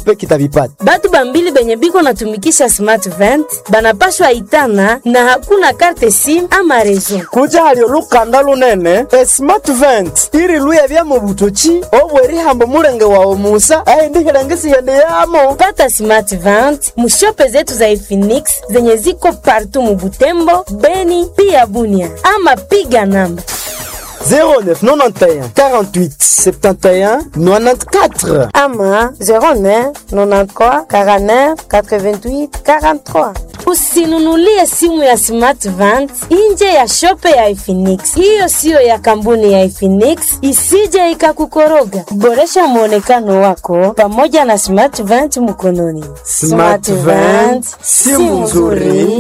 peke itavipata. batu bambili benye biko natumikisha smart vent banapashwa itana na hakuna karte sim ama rezo kuja hali olukanda lunene e smart vent iri luya bya mu butoki obwerihambo mulenge wawe musa aindihilengisighende yamo pata smart vent mushope zetu za Efinix zenye ziko partu mubutembo beni pia bunia ama piga namba 0991 48 71 94 ama 09 93 49 88 43 usinunulie simu ya smart vent nje ya shope ya Efinix. Hiyo siyo ya kampuni ya Efinix, isije ikakukoroga. Boresha mwonekano wako pamoja na smart vent mkononi. Smart Vent, simu nzuri